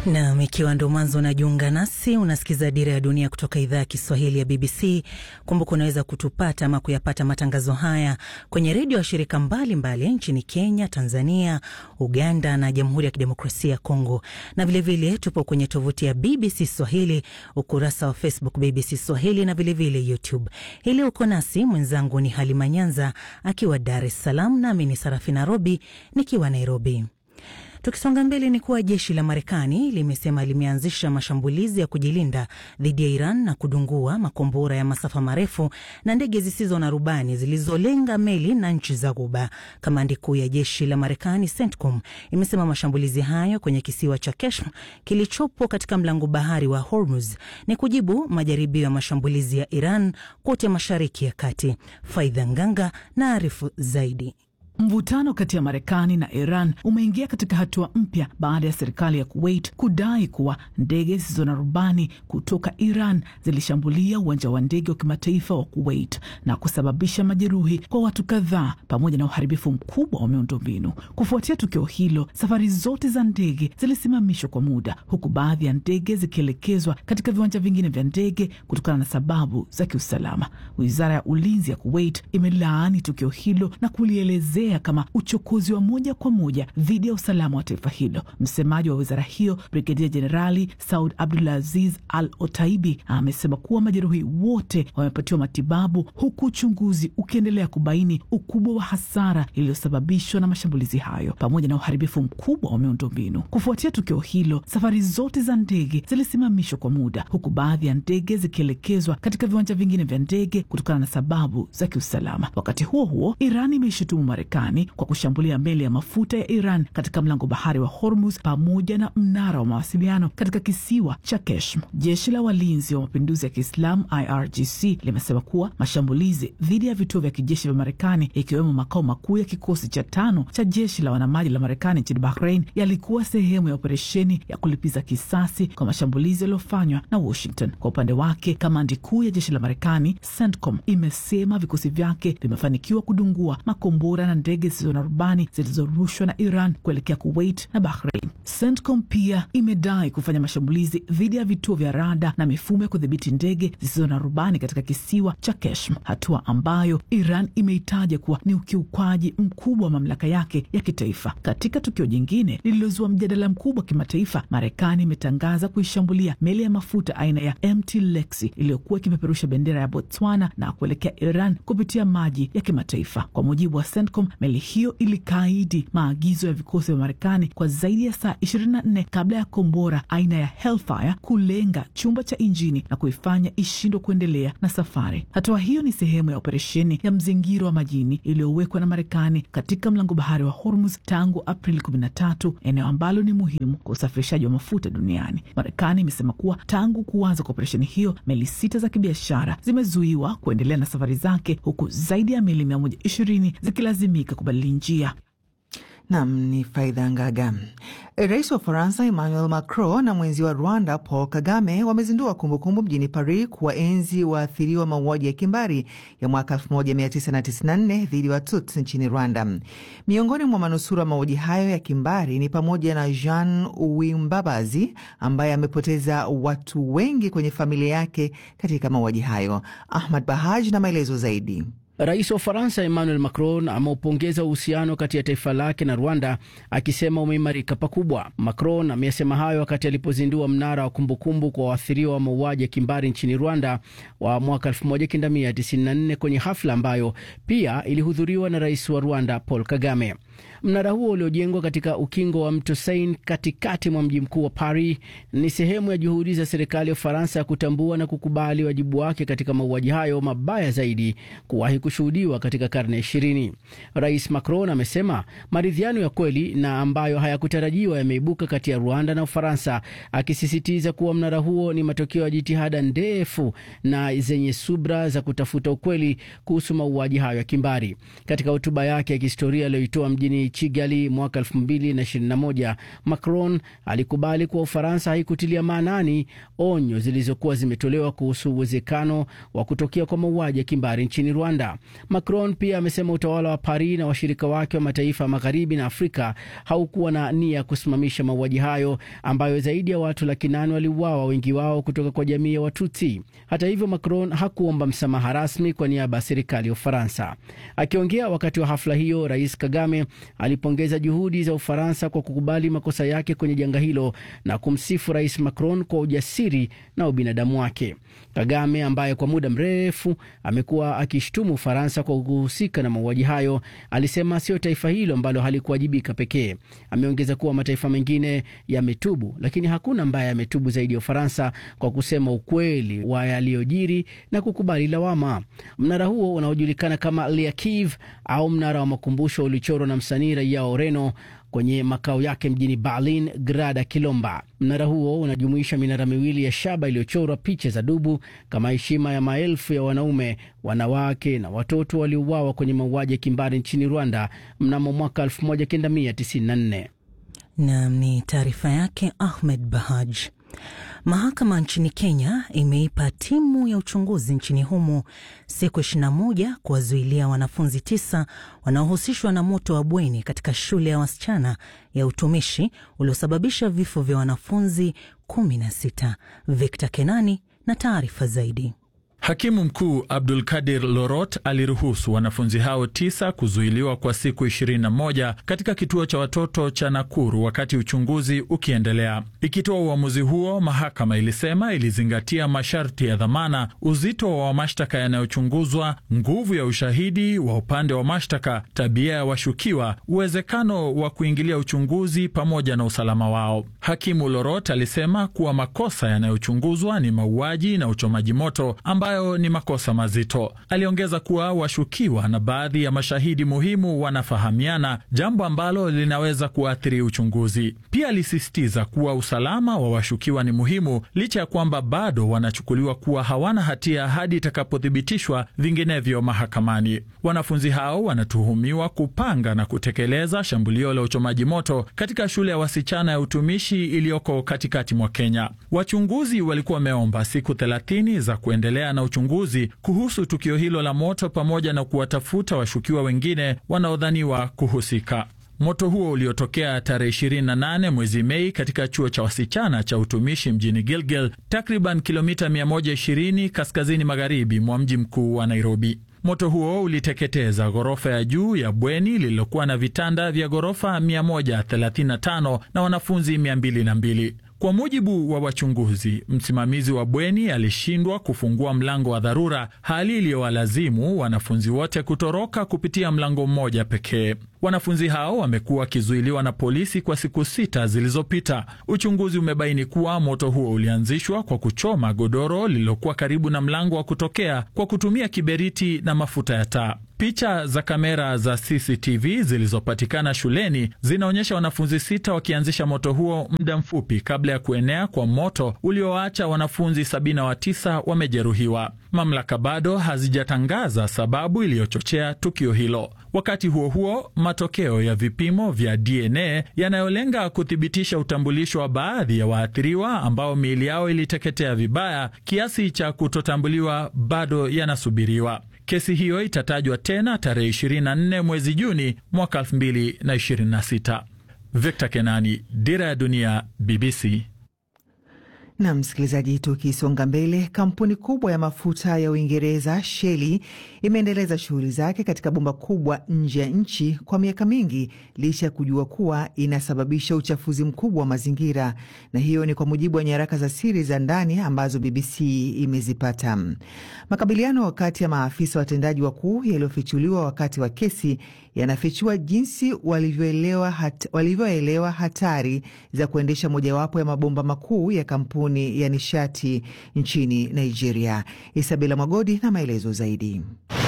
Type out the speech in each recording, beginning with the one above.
Nam, ikiwa ndo mwanzo unajiunga nasi, unasikiza Dira ya Dunia kutoka idhaa ya Kiswahili ya BBC. Kumbuka unaweza kutupata ama kuyapata matangazo haya kwenye redio ya shirika mbalimbali nchini Kenya, Tanzania, Uganda na Jamhuri ya Kidemokrasia ya Kongo, na vilevile vile, tupo kwenye tovuti ya BBC Swahili, ukurasa wa Facebook BBC Swahili na vilevile vile YouTube. Hili uko nasi, mwenzangu ni Halima Nyanza akiwa Dar es Salaam, nami ni Sarafina Robi nikiwa Nairobi. Tukisonga mbele ni kuwa jeshi la Marekani limesema limeanzisha mashambulizi ya kujilinda dhidi ya Iran na kudungua makombora ya masafa marefu na ndege zisizo na rubani zilizolenga meli na nchi za Ghuba. Kamandi kuu ya jeshi la Marekani CENTCOM imesema mashambulizi hayo kwenye kisiwa cha Keshm kilichopo katika mlango bahari wa Hormuz ni kujibu majaribio ya mashambulizi ya Iran kote Mashariki ya Kati. Faidha Nganga na arifu zaidi. Mvutano kati ya Marekani na Iran umeingia katika hatua mpya baada ya serikali ya Kuwait kudai kuwa ndege zisizo na rubani kutoka Iran zilishambulia uwanja wa ndege wa kimataifa wa Kuwait na kusababisha majeruhi kwa watu kadhaa pamoja na uharibifu mkubwa wa miundombinu. Kufuatia tukio hilo, safari zote za ndege zilisimamishwa kwa muda, huku baadhi ya ndege zikielekezwa katika viwanja vingine vya ndege kutokana na sababu za kiusalama. Wizara ya ulinzi ya Kuwait imelaani tukio hilo na kulielezea kama uchokozi wa moja kwa moja dhidi ya usalama wa taifa hilo. Msemaji wa wizara hiyo Brigedia Jenerali Saud Abdulaziz Al Otaibi amesema kuwa majeruhi wote wamepatiwa matibabu, huku uchunguzi ukiendelea kubaini ukubwa wa hasara iliyosababishwa na mashambulizi hayo pamoja na uharibifu mkubwa wa miundombinu. Kufuatia tukio hilo, safari zote za ndege zilisimamishwa kwa muda, huku baadhi ya ndege zikielekezwa katika viwanja vingine vya ndege kutokana na sababu za kiusalama. Wakati huo huo, Iran imeishutumu Marekani kwa kushambulia meli ya mafuta ya Iran katika mlango bahari wa Hormuz pamoja na mnara wa mawasiliano katika kisiwa cha Keshm. Jeshi la walinzi wa mapinduzi ya Kiislamu IRGC limesema kuwa mashambulizi dhidi ya vituo vya kijeshi vya Marekani ikiwemo makao makuu ya kikosi cha tano cha jeshi la wanamaji la Marekani nchini Bahrain yalikuwa sehemu ya operesheni ya kulipiza kisasi kwa mashambulizi yaliyofanywa na Washington. Kwa upande wake, kamandi kuu ya jeshi la Marekani CENTCOM imesema vikosi vyake vimefanikiwa kudungua makombora na ndege zisizo na rubani zilizorushwa na Iran kuelekea Kuwait na Bahrain. CENTCOM pia imedai kufanya mashambulizi dhidi ya vituo vya rada na mifumo ya kudhibiti ndege zisizo na rubani katika kisiwa cha Keshm, hatua ambayo Iran imeitaja kuwa ni ukiukwaji mkubwa wa mamlaka yake ya kitaifa. Katika tukio jingine lililozua mjadala mkubwa wa kimataifa, Marekani imetangaza kuishambulia meli ya mafuta aina ya MT Lexi iliyokuwa ikipeperusha bendera ya Botswana na kuelekea Iran kupitia maji ya kimataifa. Kwa mujibu wa CENTCOM, meli hiyo ilikaidi maagizo ya vikosi vya Marekani kwa zaidi ya saa 24 kabla ya kombora aina ya Hellfire kulenga chumba cha injini na kuifanya ishindwe kuendelea na safari. Hatua hiyo ni sehemu ya operesheni ya mzingiro wa majini iliyowekwa na Marekani katika mlango bahari wa Hormuz tangu Aprili 13, eneo ambalo ni muhimu kwa usafirishaji wa mafuta duniani. Marekani imesema kuwa tangu kuanza kwa operesheni hiyo, meli sita za kibiashara zimezuiwa kuendelea na safari zake, huku zaidi ya meli 120 zikilazimika kubadili njia. Nam ni Faidha Ngaga. Rais wa Ufaransa Emmanuel Macron na mwenzi wa Rwanda Paul Kagame wamezindua kumbukumbu mjini Paris kuwaenzi waathiriwa mauaji ya kimbari ya mwaka 1994 dhidi ya Watutsi nchini Rwanda. Miongoni mwa manusura mauaji hayo ya kimbari ni pamoja na Jean Uwimbabazi ambaye amepoteza watu wengi kwenye familia yake katika mauaji hayo. Ahmad Bahaj na maelezo zaidi. Rais wa Ufaransa Emmanuel Macron ameupongeza uhusiano kati ya taifa lake na Rwanda akisema umeimarika pakubwa. Macron ameyasema hayo wakati alipozindua mnara wa kumbukumbu kwa waathiriwa wa mauaji ya kimbari nchini Rwanda wa mwaka 1994 kwenye hafla ambayo pia ilihudhuriwa na rais wa Rwanda Paul Kagame. Mnara huo uliojengwa katika ukingo wa mto Seine katikati mwa mji mkuu wa Paris ni sehemu ya juhudi za serikali ya Ufaransa ya kutambua na kukubali wajibu wake katika mauaji hayo mabaya zaidi kuwahi kushuhudiwa katika karne ya ishirini. Rais Macron amesema maridhiano ya kweli na ambayo hayakutarajiwa yameibuka kati ya Rwanda na Ufaransa, akisisitiza kuwa mnara huo ni matokeo ya jitihada ndefu na zenye subra za kutafuta ukweli kuhusu mauaji hayo ya kimbari. Katika hotuba yake ya kihistoria aliyoitoa mjini Kigali mwaka 2021, Macron alikubali kuwa Ufaransa haikutilia maanani onyo zilizokuwa zimetolewa kuhusu uwezekano wa kutokea kwa mauaji ya kimbari nchini Rwanda. Macron pia amesema utawala wa Paris na washirika wake wa mataifa ya magharibi na Afrika haukuwa na nia ya kusimamisha mauaji hayo ambayo zaidi ya watu laki nane waliuawa, wengi wao kutoka kwa jamii ya Watutsi. Hata hivyo, Macron hakuomba msamaha rasmi kwa niaba ya serikali ya Ufaransa. Akiongea wakati wa hafla hiyo, Rais Kagame alipongeza juhudi za Ufaransa kwa kukubali makosa yake kwenye janga hilo na kumsifu Rais Macron kwa ujasiri na ubinadamu wake. Kagame ambaye kwa muda mrefu amekuwa akishtumu Ufaransa kwa kuhusika na mauaji hayo, alisema sio taifa hilo ambalo halikuwajibika pekee. Ameongeza kuwa mataifa mengine yametubu, lakini hakuna ambaye ametubu zaidi ya Ufaransa kwa kusema ukweli wa yaliyojiri na kukubali lawama. Mnara huo unaojulikana kama Liakiv au mnara wa makumbusho ulichorwa na msanii raia wa Ureno kwenye makao yake mjini Berlin, Grada Kilomba. Mnara huo unajumuisha minara miwili ya shaba iliyochorwa picha za dubu kama heshima ya maelfu ya wanaume, wanawake na watoto waliouawa kwenye mauaji ya kimbari nchini Rwanda mnamo mwaka 1994. Nam ni taarifa yake Ahmed Bahaj. Mahakama nchini Kenya imeipa timu ya uchunguzi nchini humo siku 21 kuwazuilia wanafunzi tisa wanaohusishwa na moto wa bweni katika shule ya wasichana ya utumishi uliosababisha vifo vya wanafunzi 16. Victor Kenani na taarifa zaidi. Hakimu mkuu Abdul Kadir Lorot aliruhusu wanafunzi hao tisa kuzuiliwa kwa siku 21 katika kituo cha watoto cha Nakuru wakati uchunguzi ukiendelea. Ikitoa uamuzi huo, mahakama ilisema ilizingatia masharti ya dhamana, uzito wa mashtaka yanayochunguzwa, nguvu ya ushahidi wa upande wa mashtaka, tabia ya washukiwa, uwezekano wa kuingilia uchunguzi pamoja na usalama wao. Hakimu Lorot alisema kuwa makosa yanayochunguzwa ni mauaji na uchomaji moto ambayo ni makosa mazito. Aliongeza kuwa washukiwa na baadhi ya mashahidi muhimu wanafahamiana, jambo ambalo linaweza kuathiri uchunguzi. Pia alisisitiza kuwa usalama wa washukiwa ni muhimu, licha ya kwamba bado wanachukuliwa kuwa hawana hatia hadi itakapothibitishwa vinginevyo mahakamani. Wanafunzi hao wanatuhumiwa kupanga na kutekeleza shambulio la uchomaji moto katika shule ya wasichana ya utumishi iliyoko katikati mwa Kenya. Wachunguzi walikuwa wameomba siku 30 za kuendelea na uchunguzi kuhusu tukio hilo la moto pamoja na kuwatafuta washukiwa wengine wanaodhaniwa kuhusika. Moto huo uliotokea tarehe 28 mwezi Mei katika chuo cha wasichana cha utumishi mjini Gilgil, takriban kilomita 120 kaskazini magharibi mwa mji mkuu wa Nairobi. Moto huo uliteketeza ghorofa ya juu ya bweni lililokuwa na vitanda vya ghorofa 135 na wanafunzi 202. Kwa mujibu wa wachunguzi, msimamizi wa bweni alishindwa kufungua mlango wa dharura, hali iliyowalazimu wanafunzi wote kutoroka kupitia mlango mmoja pekee. Wanafunzi hao wamekuwa wakizuiliwa na polisi kwa siku sita zilizopita. Uchunguzi umebaini kuwa moto huo ulianzishwa kwa kuchoma godoro lililokuwa karibu na mlango wa kutokea kwa kutumia kiberiti na mafuta ya taa. Picha za kamera za CCTV zilizopatikana shuleni zinaonyesha wanafunzi sita wakianzisha moto huo muda mfupi kabla ya kuenea kwa moto ulioacha wanafunzi 79 wamejeruhiwa. Mamlaka bado hazijatangaza sababu iliyochochea tukio hilo. Wakati huo huo, matokeo ya vipimo vya DNA yanayolenga kuthibitisha utambulisho wa baadhi ya waathiriwa ambao miili yao iliteketea vibaya kiasi cha kutotambuliwa bado yanasubiriwa. Kesi hiyo itatajwa tena tarehe 24 mwezi Juni mwaka 2026. Victor Kenani, Dira ya Dunia, BBC. Na msikilizaji, tukisonga mbele, kampuni kubwa ya mafuta ya Uingereza Shell imeendeleza shughuli zake katika bomba kubwa nje ya nchi kwa miaka mingi licha ya kujua kuwa inasababisha uchafuzi mkubwa wa mazingira, na hiyo ni kwa mujibu wa nyaraka za siri za ndani ambazo BBC imezipata. Makabiliano kati ya maafisa watendaji wakuu yaliyofichuliwa wakati wa kesi yanafichua jinsi walivyoelewa hat, walivyoelewa hatari za kuendesha mojawapo ya mabomba makuu ya kampuni ya nishati nchini Nigeria. Isabela Mwagodi na maelezo zaidi.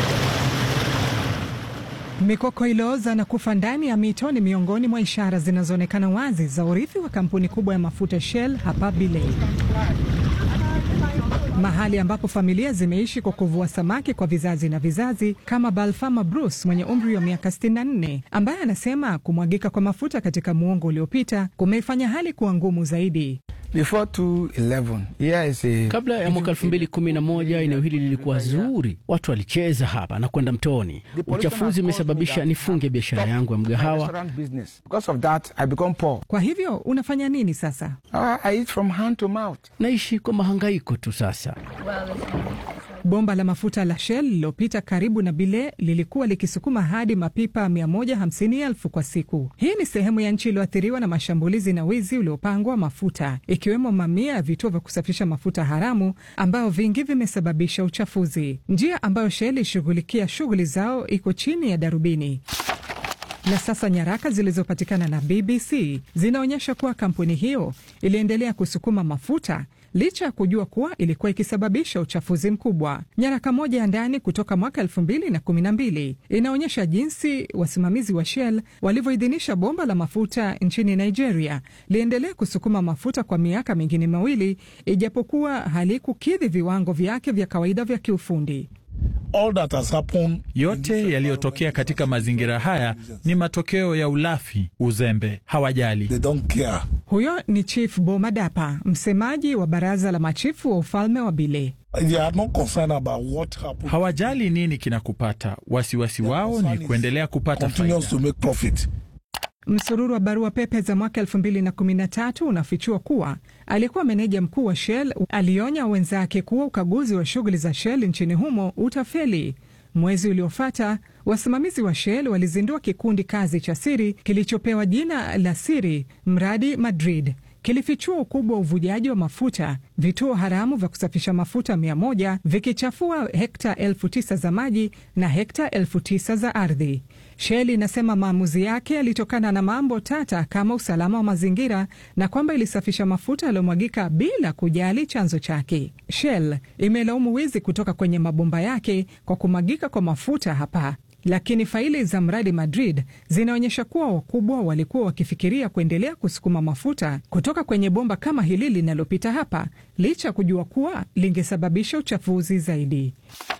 Mikoko iliyooza na kufa ndani ya mito ni miongoni mwa ishara zinazoonekana wazi za urithi wa kampuni kubwa ya mafuta Shell hapa Bilei. mahali ambapo familia zimeishi kwa kuvua samaki kwa vizazi na vizazi, kama Balfama Bruce mwenye umri wa miaka 64 ambaye anasema kumwagika kwa mafuta katika muongo uliopita kumeifanya hali kuwa ngumu zaidi. Before 2011, here is a... Kabla ya mwaka elfu mbili kumi na moja eneo hili lilikuwa zuri, watu walicheza hapa na kwenda mtoni. Uchafuzi umesababisha nifunge biashara yangu ya mgahawa. Because of that, I become poor. Kwa hivyo unafanya nini sasa? Uh, I eat from hand to mouth. Naishi kwa mahangaiko tu sasa. Bomba la mafuta la Shell lililopita karibu na Bile lilikuwa likisukuma hadi mapipa 150,000 kwa siku. Hii ni sehemu ya nchi iliyoathiriwa na mashambulizi na wizi uliopangwa mafuta, ikiwemo mamia ya vituo vya kusafisha mafuta haramu ambayo vingi vimesababisha uchafuzi. Njia ambayo Shell ishughulikia shughuli zao iko chini ya darubini na sasa nyaraka zilizopatikana na BBC zinaonyesha kuwa kampuni hiyo iliendelea kusukuma mafuta licha ya kujua kuwa ilikuwa ikisababisha uchafuzi mkubwa. Nyaraka moja ya ndani kutoka mwaka elfu mbili na kumi na mbili inaonyesha jinsi wasimamizi wa Shell walivyoidhinisha bomba la mafuta nchini Nigeria liendelee kusukuma mafuta kwa miaka mingine miwili, ijapokuwa halikukidhi viwango vyake vya kawaida vya kiufundi. All that has happened, yote yaliyotokea katika mazingira haya ni matokeo ya ulafi, uzembe. Hawajali. They don't care. Huyo ni Chief Bomadapa, msemaji wa baraza la machifu wa ufalme wa Bile. They are not concerned about what happened. Hawajali nini kinakupata. Wasiwasi wao ni kuendelea kupata Continues faida. to make profit. Msururu wa barua pepe za mwaka 2013 unafichua kuwa aliyekuwa meneja mkuu wa Shell alionya wenzake kuwa ukaguzi wa shughuli za Shell nchini humo utafeli. Mwezi uliofuata wasimamizi wa Shell walizindua kikundi kazi cha siri kilichopewa jina la siri mradi Madrid. Kilifichua ukubwa wa uvujaji wa mafuta, vituo haramu vya kusafisha mafuta mia moja vikichafua hekta elfu tisa za maji na hekta elfu tisa za ardhi. Shell inasema maamuzi yake yalitokana na mambo tata kama usalama wa mazingira na kwamba ilisafisha mafuta yaliyomwagika bila kujali chanzo chake. Shell imelaumu wizi kutoka kwenye mabomba yake kwa kumwagika kwa mafuta hapa lakini faili za mradi Madrid zinaonyesha kuwa wakubwa walikuwa wakifikiria kuendelea kusukuma mafuta kutoka kwenye bomba kama hili linalopita hapa, licha ya kujua kuwa lingesababisha uchafuzi zaidi.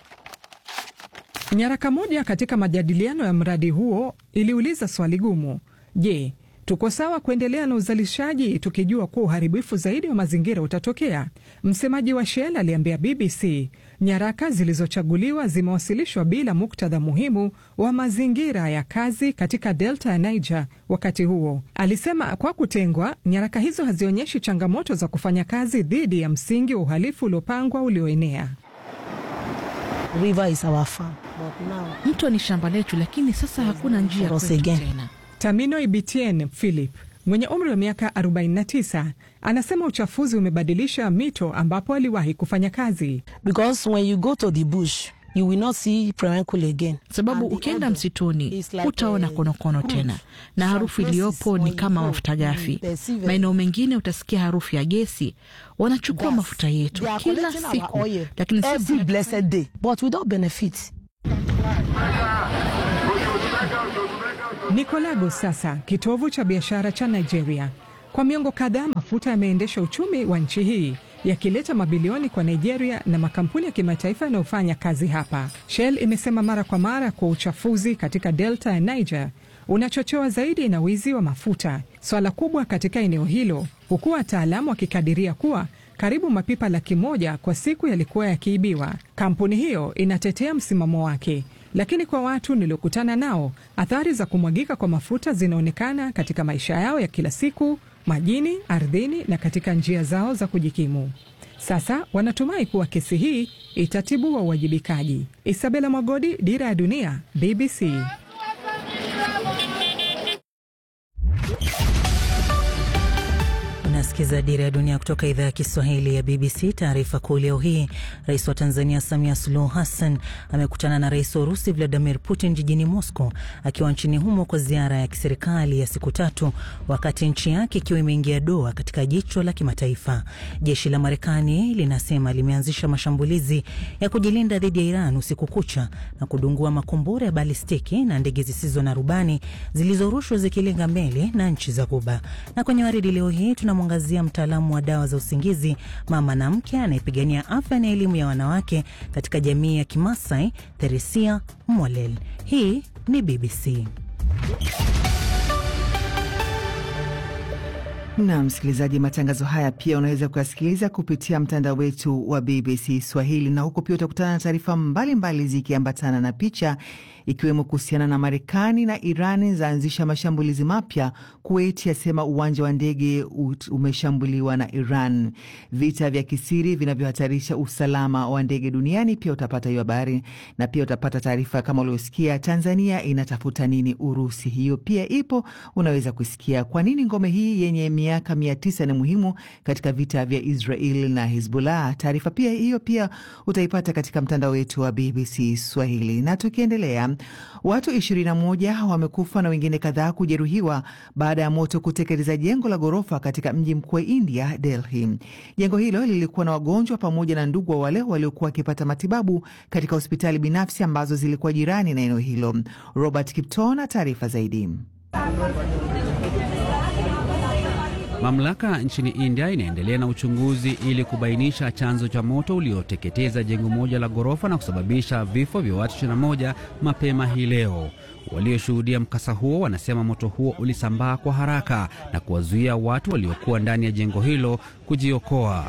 Nyaraka moja katika majadiliano ya mradi huo iliuliza swali gumu: je, tuko sawa kuendelea na uzalishaji tukijua kuwa uharibifu zaidi wa mazingira utatokea? Msemaji wa Shell aliambia BBC nyaraka zilizochaguliwa zimewasilishwa bila muktadha muhimu wa mazingira ya kazi katika delta ya Niger. Wakati huo alisema, kwa kutengwa, nyaraka hizo hazionyeshi changamoto za kufanya kazi dhidi ya msingi wa uhalifu uliopangwa ulioenea. River is our farm, but now Mto ni shamba letu, lakini sasa hakuna njia For us kwetu again. tena. Tamino Ibitien Philip mwenye umri wa miaka 49 anasema uchafuzi umebadilisha mito ambapo aliwahi kufanya kazi. because when you go to the bush, you will not see Premenkule again. Sababu And the ukienda odor msituni is like, hutaona eh, konokono fruit. tena, na Some harufu places iliyopo when ni you kama go, mafuta you ghafi. perceive Maeneo mengine utasikia harufu ya gesi. Wanachukua gas. mafuta yetu They are kila collecting our siku, oil lakini every sisi blessed day, but without benefit. Niko Lagos sasa, kitovu cha biashara cha Nigeria. Kwa miongo kadhaa, mafuta yameendesha uchumi wa nchi hii yakileta mabilioni kwa Nigeria na makampuni ya kimataifa yanayofanya kazi hapa. Shell imesema mara kwa mara kwa uchafuzi katika delta ya Niger unachochewa zaidi na wizi wa mafuta, swala kubwa katika eneo hilo, huku wataalamu wakikadiria kuwa karibu mapipa laki moja kwa siku yalikuwa yakiibiwa. Kampuni hiyo inatetea msimamo wake, lakini kwa watu niliokutana nao, athari za kumwagika kwa mafuta zinaonekana katika maisha yao ya kila siku, majini, ardhini na katika njia zao za kujikimu. Sasa wanatumai kuwa kesi hii itatibua uwajibikaji. Isabela Mwagodi, Dira ya Dunia, BBC. Unasikiza Dira ya Dunia kutoka idhaa ya Kiswahili ya BBC. Taarifa kuu leo hii, rais wa Tanzania Samia Suluhu Hassan amekutana na rais wa Urusi Vladimir Putin jijini Moscow akiwa nchini humo kwa ziara ya kiserikali ya siku tatu, wakati nchi yake ikiwa imeingia doa katika jicho la kimataifa. Jeshi la Marekani linasema limeanzisha mashambulizi ya kujilinda dhidi ya Iran usiku kucha na kudungua makombora ya balistiki na ndege zisizo na rubani zilizorushwa zikilenga meli na nchi za Ghuba. Na kwenye waridi leo hii tunamwangalia tunamwangazia mtaalamu wa dawa za usingizi, mama na mke anayepigania afya na elimu ya wanawake katika jamii ya Kimasai, Theresia Mwalel. Hii ni BBC. Na msikilizaji, matangazo haya pia unaweza kuyasikiliza kupitia mtandao wetu wa BBC Swahili, na huko pia utakutana na taarifa mbalimbali zikiambatana na picha, ikiwemo kuhusiana na Marekani na Irani zaanzisha mashambulizi mapya. Kuwait yasema uwanja wa ndege umeshambuliwa na Iran. Vita vya kisiri vinavyohatarisha usalama wa ndege duniani, pia utapata hiyo habari, na pia utapata taarifa kama uliosikia, Tanzania inatafuta nini Urusi. Hiyo pia ipo, unaweza kusikia kwa nini ngome hii yenye miaka mia tisa ni muhimu katika vita vya Israel na Hizbullah. Taarifa pia hiyo pia utaipata katika mtandao wetu wa BBC Swahili. Na tukiendelea, watu 21 wamekufa na wengine kadhaa kujeruhiwa baada ya moto kuteketeza jengo la ghorofa katika mji mkuu wa India, Delhi. Jengo hilo lilikuwa na wagonjwa pamoja na ndugu wa wale waliokuwa wakipata matibabu katika hospitali binafsi ambazo zilikuwa jirani na eneo hilo. Robert Kipton na taarifa zaidi. Mamlaka nchini India inaendelea na uchunguzi ili kubainisha chanzo cha moto ulioteketeza jengo moja la ghorofa na kusababisha vifo vya watu 21 mapema hii leo. Walioshuhudia mkasa huo wanasema moto huo ulisambaa kwa haraka na kuwazuia watu waliokuwa ndani ya jengo hilo kujiokoa.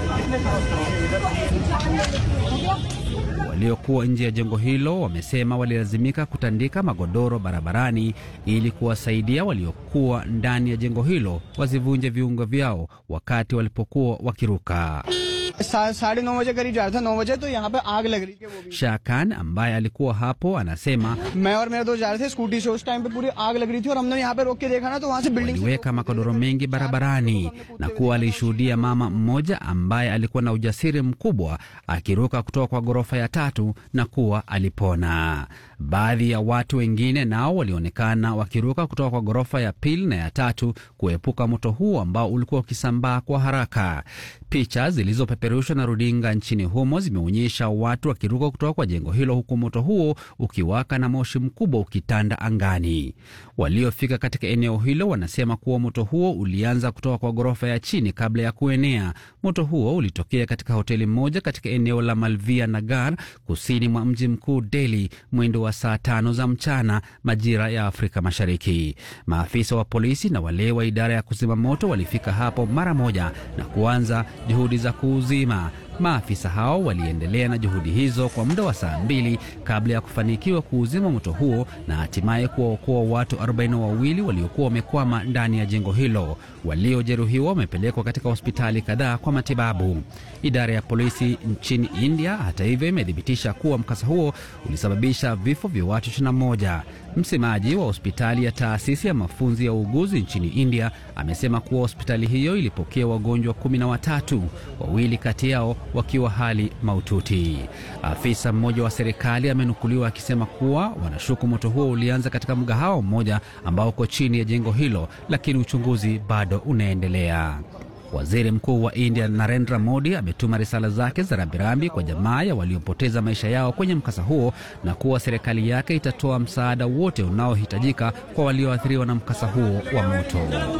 Waliokuwa nje ya jengo hilo wamesema walilazimika kutandika magodoro barabarani ili kuwasaidia waliokuwa ndani ya jengo hilo wasivunje viungo vyao wakati walipokuwa wakiruka. साढ़े नौ बजे करीब जा रहा था नौ बजे तो यहाँ पे आग लग रही थी वो भी Shakan ambaye alikuwa hapo anasema मैं और मेरे दोस्त जा रहे थे स्कूटी से उस टाइम पे पूरी आग लग रही थी और हमने यहाँ पे रोक के देखा ना तो वहाँ से building waliweka magodoro mengi barabarani na kuwa alishuhudia mama mmoja ambaye alikuwa na ujasiri mkubwa akiruka kutoka kwa ghorofa ya tatu na kuwa alipona. Baadhi ya watu wengine nao walionekana wakiruka kutoka kwa ghorofa ya pili na ya tatu kuepuka moto huo ambao ulikuwa ukisambaa kwa haraka. Picha zilizopeperushwa na runinga nchini humo zimeonyesha watu wakiruka kutoka kwa jengo hilo huku moto huo ukiwaka na moshi mkubwa ukitanda angani. Waliofika katika eneo hilo wanasema kuwa moto huo ulianza kutoka kwa ghorofa ya chini kabla ya kuenea. Moto huo ulitokea katika hoteli moja katika eneo la Malviya Nagar, kusini mwa mji mkuu Delhi, mwendo wa saa tano za mchana majira ya Afrika Mashariki. Maafisa wa polisi na wale wa idara ya kuzima moto walifika hapo mara moja na kuanza juhudi za kuuzima. Maafisa hao waliendelea na juhudi hizo kwa muda wa saa mbili kabla ya kufanikiwa kuuzima moto huo na hatimaye kuwaokoa watu 42 waliokuwa wamekwama ndani ya jengo hilo. Waliojeruhiwa wamepelekwa katika hospitali kadhaa kwa matibabu. Idara ya polisi nchini India, hata hivyo, imethibitisha kuwa mkasa huo ulisababisha vifo vya watu 21. Msemaji wa hospitali ya taasisi ya mafunzo ya uuguzi nchini India amesema kuwa hospitali hiyo ilipokea wagonjwa kumi na watatu, wawili kati yao wakiwa hali mahututi. Afisa mmoja wa serikali amenukuliwa akisema kuwa wanashuku moto huo ulianza katika mgahawa mmoja ambao uko chini ya jengo hilo, lakini uchunguzi bado unaendelea. Waziri Mkuu wa India Narendra Modi ametuma risala zake za rambirambi kwa jamaa ya waliopoteza maisha yao kwenye mkasa huo na kuwa serikali yake itatoa msaada wote unaohitajika kwa walioathiriwa na mkasa huo wa moto.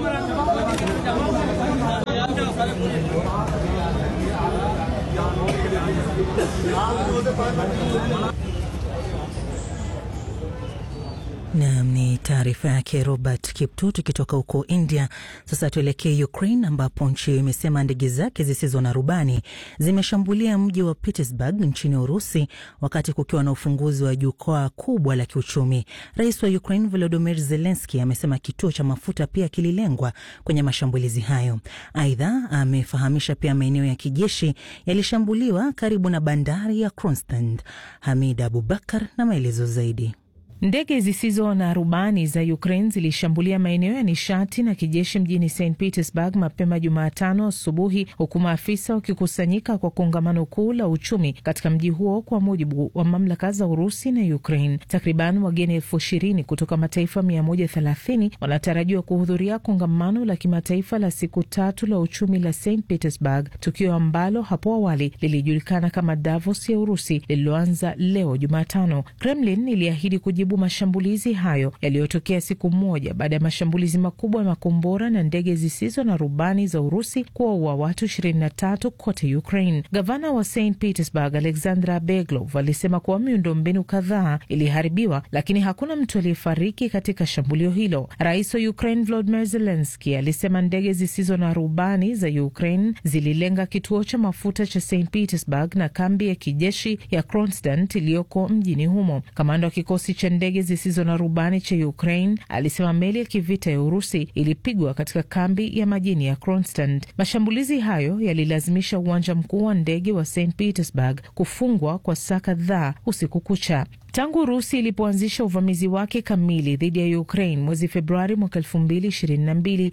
Nam ni taarifa yake Robert Kiptu. Tukitoka huko India sasa tuelekee Ukraine, ambapo nchi hiyo imesema ndege zake zisizo na rubani zimeshambulia mji wa Petersburg nchini Urusi, wakati kukiwa na ufunguzi wa jukwaa kubwa la kiuchumi. Rais wa Ukraine Volodymyr Zelensky amesema kituo cha mafuta pia kililengwa kwenye mashambulizi hayo. Aidha, amefahamisha pia maeneo ya kijeshi yalishambuliwa karibu na bandari ya Kronstadt. Hamid Abubakar na maelezo zaidi. Ndege zisizo na rubani za Ukraine zilishambulia maeneo ya nishati na kijeshi mjini St Petersburg mapema Jumatano asubuhi, huku maafisa wakikusanyika kwa kongamano kuu la uchumi katika mji huo, kwa mujibu wa mamlaka za Urusi na Ukraine. Takriban wageni elfu ishirini kutoka mataifa mia moja thelathini wanatarajiwa kuhudhuria kongamano la kimataifa la siku tatu la uchumi la St Petersburg, tukio ambalo hapo awali lilijulikana kama Davos ya Urusi lililoanza leo Jumatano. Kremlin iliahidi kujibu kujibu mashambulizi hayo yaliyotokea siku moja baada ya mashambulizi makubwa ya makombora na ndege zisizo na rubani za Urusi kuwaua watu 23 kote Ukraine. Gavana wa St Petersburg Alexandra Beglov alisema kuwa miundombinu kadhaa iliharibiwa, lakini hakuna mtu aliyefariki katika shambulio hilo. Rais wa Ukraine Volodymyr Zelensky alisema ndege zisizo na rubani za Ukraine zililenga kituo cha mafuta cha St Petersburg na kambi ya kijeshi ya Kronstadt iliyoko mjini humo. Kamanda wa kikosi cha ndege zisizo na rubani cha Ukraine alisema meli ya kivita ya Urusi ilipigwa katika kambi ya majini ya Kronstadt. Mashambulizi hayo yalilazimisha uwanja mkuu wa ndege wa St Petersburg kufungwa kwa saa kadhaa usiku kucha. Tangu Urusi ilipoanzisha uvamizi wake kamili dhidi ya Ukraine mwezi Februari mwaka elfu mbili ishirini na mbili,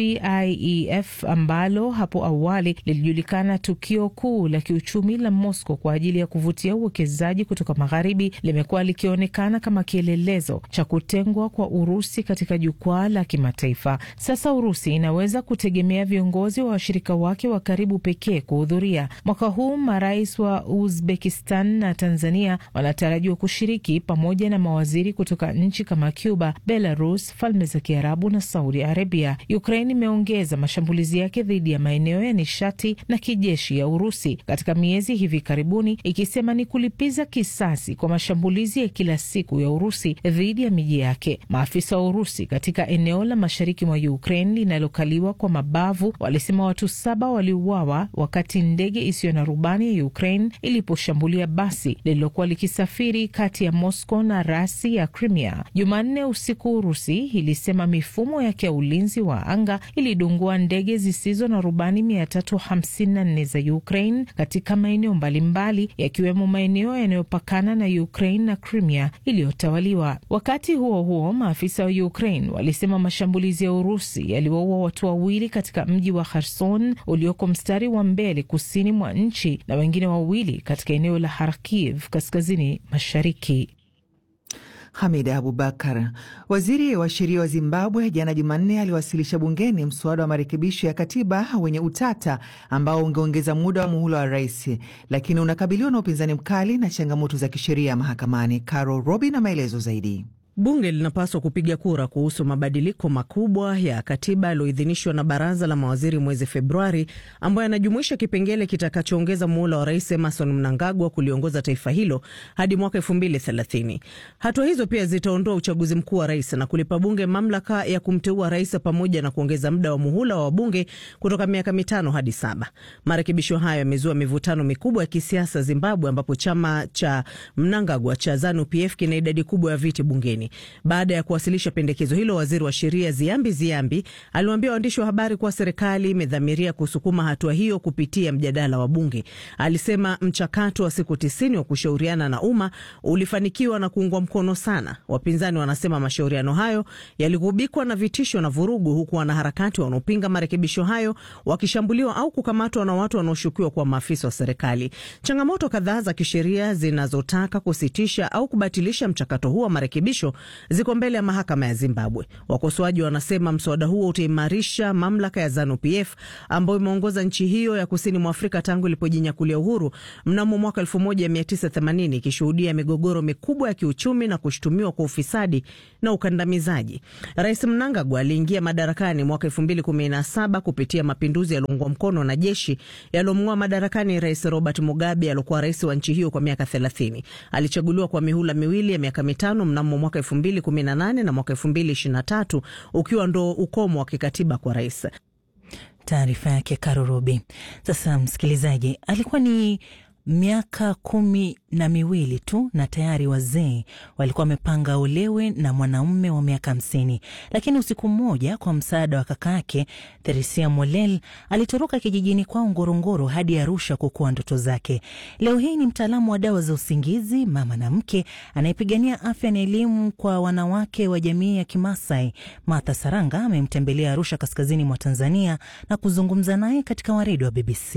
SPIEF ambalo hapo awali lilijulikana tukio kuu la kiuchumi la Moscow kwa ajili ya kuvutia uwekezaji kutoka magharibi, limekuwa likionekana kama kielelezo cha kutengwa kwa Urusi katika jukwaa la kimataifa. Sasa Urusi inaweza kutegemea viongozi wa washirika wake wa karibu pekee kuhudhuria. Mwaka huu marais wa Uzbekistan na Tanzania wanatarajiwa kushiriki pamoja na mawaziri kutoka nchi kama Cuba, Belarus, Falme za Kiarabu na Saudi Arabia. Ukraine imeongeza mashambulizi yake dhidi ya maeneo ya nishati na kijeshi ya Urusi katika miezi hivi karibuni, ikisema ni kulipiza kisasi kwa mashambulizi ya kila siku ya Urusi dhidi ya miji yake. Maafisa wa Urusi katika eneo la mashariki mwa Ukraine linalokaliwa kwa mabavu walisema watu saba waliuawa wakati ndege isiyo na rubani ya Ukraine iliposhambulia basi lililokuwa likisafiri kati ya Moscow na rasi ya Crimea Jumanne usiku. Urusi ilisema mifumo yake ya ulinzi wa anga ilidungua ndege zisizo na rubani 354 za Ukraine katika maeneo mbalimbali yakiwemo maeneo yanayopakana na Ukraine na Crimea iliyotawaliwa. Wakati huo huo, maafisa wa Ukraine walisema mashambulizi ya Urusi yaliwaua watu wawili katika mji wa Kherson ulioko mstari wa mbele kusini mwa nchi na wengine wawili katika eneo la Kharkiv kaskazini mashariki. Hamida Abubakar. Waziri wa sheria wa Zimbabwe jana Jumanne aliwasilisha bungeni mswada wa marekebisho ya katiba wenye utata ambao ungeongeza muda wa muhula wa rais, lakini unakabiliwa na upinzani mkali na changamoto za kisheria mahakamani. Carol Robi na maelezo zaidi. Bunge linapaswa kupiga kura kuhusu mabadiliko makubwa ya katiba yaliyoidhinishwa na baraza la mawaziri mwezi Februari, ambayo yanajumuisha kipengele kitakachoongeza muhula wa rais Emerson Mnangagwa kuliongoza taifa hilo hadi mwaka elfu mbili thelathini. Hatua hizo pia zitaondoa uchaguzi mkuu wa rais na kulipa bunge mamlaka ya kumteua rais pamoja na kuongeza muda wa muhula wa wabunge kutoka miaka mitano hadi saba. Marekebisho hayo yamezua mivutano mikubwa ya kisiasa Zimbabwe, ambapo chama cha Mnangagwa cha ZANU PF kina idadi kubwa ya viti bungeni. Baada ya kuwasilisha pendekezo hilo, waziri wa sheria Ziambi Ziambi aliwaambia waandishi wa habari kuwa serikali imedhamiria kusukuma hatua hiyo kupitia mjadala wa bunge. Alisema mchakato wa siku tisini wa kushauriana na umma ulifanikiwa na kuungwa mkono sana. Wapinzani wanasema mashauriano hayo yaligubikwa na vitisho na vurugu, huku wanaharakati wanaopinga marekebisho hayo wakishambuliwa au kukamatwa na watu wanaoshukiwa kuwa maafisa wa serikali. Changamoto kadhaa za kisheria zinazotaka kusitisha au kubatilisha mchakato huo wa marekebisho ziko mbele ya mahakama ya Zimbabwe. Wakosoaji wanasema mswada huo utaimarisha mamlaka ya ZANU PF ambayo imeongoza nchi hiyo ya kusini mwa Afrika tangu ilipojinyakulia uhuru mnamo mwaka 1980 ikishuhudia migogoro mikubwa ya kiuchumi na kushutumiwa kwa ufisadi na ukandamizaji. Rais Mnangagwa aliingia madarakani mwaka 2017 kupitia mapinduzi yaliyoungwa mkono na jeshi yaliyomng'oa madarakani Rais Robert Mugabe aliokuwa rais wa nchi hiyo kwa miaka 30. Alichaguliwa kwa mihula miwili ya miaka mitano mnamo mwaka 2018 na mwaka 2023 ukiwa ndo ukomo wa kikatiba kwa rais. Taarifa yake Karurubi. Sasa msikilizaji, alikuwa ni miaka kumi na miwili tu na tayari wazee walikuwa wamepanga olewe na mwanaume wa miaka hamsini, lakini usiku mmoja, kwa msaada wa kaka yake Theresia Molel, alitoroka kijijini kwao Ngorongoro hadi Arusha kukuwa ndoto zake. Leo hii ni mtaalamu wa dawa za usingizi, mama na mke anayepigania afya na elimu kwa wanawake wa jamii ya Kimasai. Martha Saranga amemtembelea Arusha, kaskazini mwa Tanzania, na kuzungumza naye katika waridi wa BBC.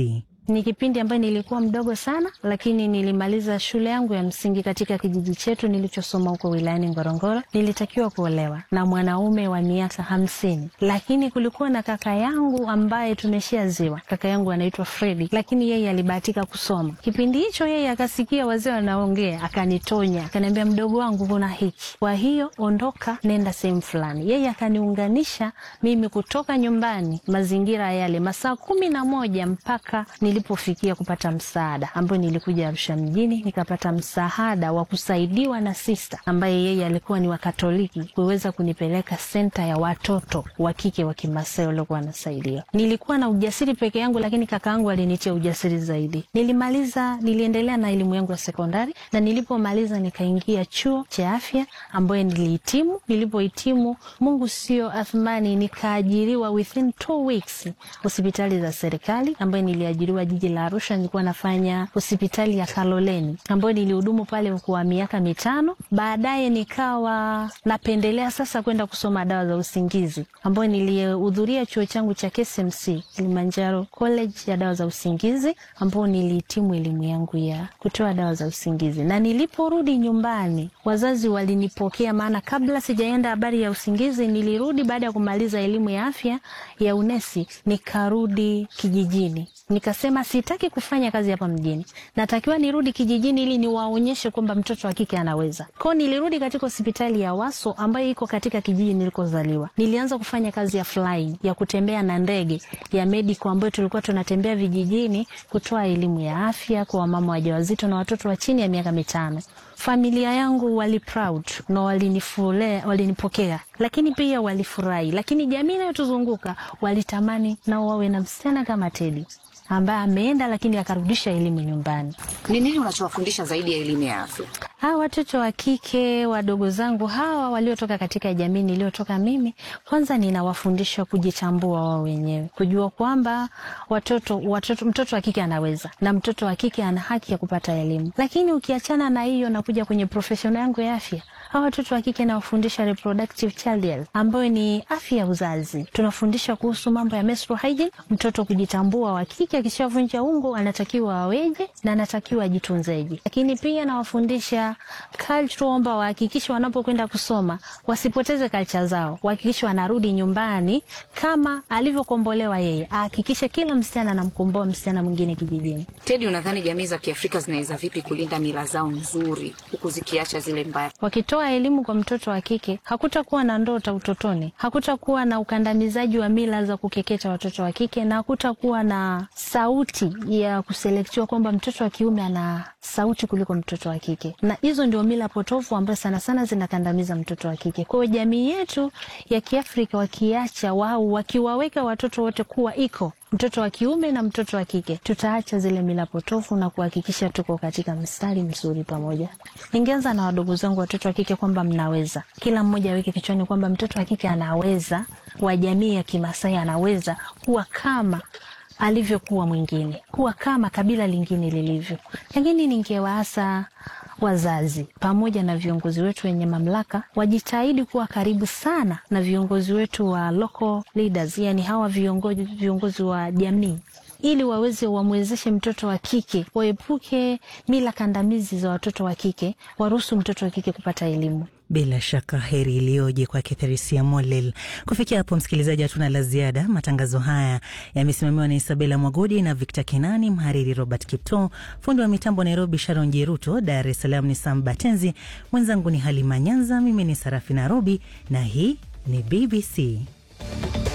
Ni kipindi ambayo nilikuwa mdogo sana, lakini nilimaliza shule yangu ya msingi katika kijiji chetu nilichosoma huko wilayani Ngorongoro. Nilitakiwa kuolewa na mwanaume wa miaka hamsini, lakini kulikuwa na kaka yangu ambaye tumeshaziwa. Kaka yangu anaitwa Fredi, lakini yeye alibahatika kusoma kipindi hicho. Yeye akasikia wazee wanaongea, akanitonya, akaniambia, mdogo wangu, kuna hiki, kwa hiyo ondoka, nenda sehemu fulani. Yeye akaniunganisha mimi kutoka nyumbani, mazingira yale, masaa kumi na moja mpaka nilipofikia kupata msaada, ambayo nilikuja Arusha mjini, nikapata msaada wa kusaidiwa na sista ambaye yeye alikuwa ni Wakatoliki, kuweza kunipeleka senta ya watoto wa kike wa Kimasai waliokuwa wanasaidiwa. Nilikuwa na ujasiri peke yangu, lakini kaka yangu alinitia ujasiri zaidi. Nilimaliza, niliendelea na elimu yangu ya sekondari, na nilipomaliza nikaingia chuo cha afya ambayo nilihitimu. Nilipohitimu, Mungu sio athmani, nikaajiriwa within two weeks hospitali za serikali ambayo niliajiriwa jiji la Arusha. Nilikuwa nafanya hospitali ya Kaloleni ambayo nilihudumu pale kwa miaka mitano. Baadaye nikawa napendelea sasa kwenda kusoma dawa za usingizi ambayo nilihudhuria chuo changu cha KSMC Kilimanjaro College ya dawa za usingizi ambao nilihitimu elimu yangu ya kutoa dawa za usingizi. Na niliporudi nyumbani, wazazi walinipokea, maana kabla sijaenda habari ya usingizi, nilirudi baada ya kumaliza elimu ya afya ya unesi, nikarudi kijijini nikasema sitaki kufanya kazi hapa mjini, natakiwa nirudi kijijini ili niwaonyeshe kwamba mtoto wa kike anaweza. Kwao nilirudi katika hospitali ya Waso ambayo iko katika kijiji nilikozaliwa. Nilianza kufanya kazi ya flying, ya kutembea na ndege ya medico, ambayo tulikuwa tunatembea vijijini kutoa elimu ya afya kwa wamama wajawazito na watoto wa chini ya miaka mitano. Familia yangu wali proud na walinifule, walinipokea, lakini pia walifurahi, lakini jamii inayotuzunguka walitamani nao wawe na msichana kama Tedi ambaye ameenda lakini akarudisha elimu nyumbani. Ni nini unachowafundisha zaidi ya elimu ya afya? Hawa watoto wa kike wadogo zangu hawa waliotoka katika jamii niliyotoka mimi, kwanza ninawafundisha kujitambua wao wenyewe, kujua kwamba watoto, watoto, mtoto wa kike anaweza na mtoto wa kike ana haki ya kupata elimu. Lakini ukiachana na hiyo, nakuja kwenye profeshoni yangu ya afya hawa watoto wa kike nawafundisha reproductive child health ambayo ni afya ya uzazi. Tunafundisha kuhusu mambo ya menstrual hygiene, mtoto kujitambua. Wa kike akishavunja ungo anatakiwa aweje na anatakiwa ajitunzeje. Lakini pia nawafundisha culture, kwamba wahakikishe wanapokwenda kusoma wasipoteze culture zao, wahakikishe wanarudi nyumbani kama alivyokombolewa yeye, ahakikishe kila msichana anamkomboa msichana mwingine kijijini. Tedi, unadhani jamii za Kiafrika zinaweza vipi kulinda mila zao nzuri huku zikiacha zile mbaya? Wakitoa elimu kwa mtoto wa kike, hakutakuwa na ndota utotoni, hakutakuwa na ukandamizaji wa mila za kukeketa watoto wa kike, na hakutakuwa na sauti ya kuselektiwa kwamba mtoto wa kiume ana sauti kuliko mtoto wa kike, na hizo ndio mila potofu ambazo sana sana zinakandamiza mtoto wa kike. Kwa hiyo jamii yetu ya Kiafrika wakiacha wao, wakiwaweka watoto wote kuwa iko mtoto wa kiume na mtoto wa kike, tutaacha zile mila potofu na kuhakikisha tuko katika mstari mzuri pamoja. Ningeanza na wadogo zangu watoto wa kike kwamba mnaweza, kila mmoja aweke kichwani kwamba mtoto wa kike anaweza, wa jamii ya Kimasai anaweza kuwa kama alivyokuwa mwingine, kuwa kama kabila lingine lilivyo. Lakini ningewaasa wazazi pamoja na viongozi wetu wenye mamlaka wajitahidi kuwa karibu sana na viongozi wetu wa local leaders, yani hawa viongozi, viongozi wa jamii ili waweze wamwezeshe mtoto wa kike, waepuke mila kandamizi za watoto wa kike, waruhusu mtoto wa kike kupata elimu. Bila shaka heri iliyoje kwake Theresia Molel. Kufikia hapo, msikilizaji, hatuna la ziada. Matangazo haya yamesimamiwa na Isabela Mwagodi na Victor Kenani, mhariri Robert Kipto, fundi wa mitambo Nairobi Sharon Jeruto, Dar es Salaam ni Sam Batenzi, mwenzangu ni Halima Nyanza, mimi ni Sarafina Robi na hii ni BBC.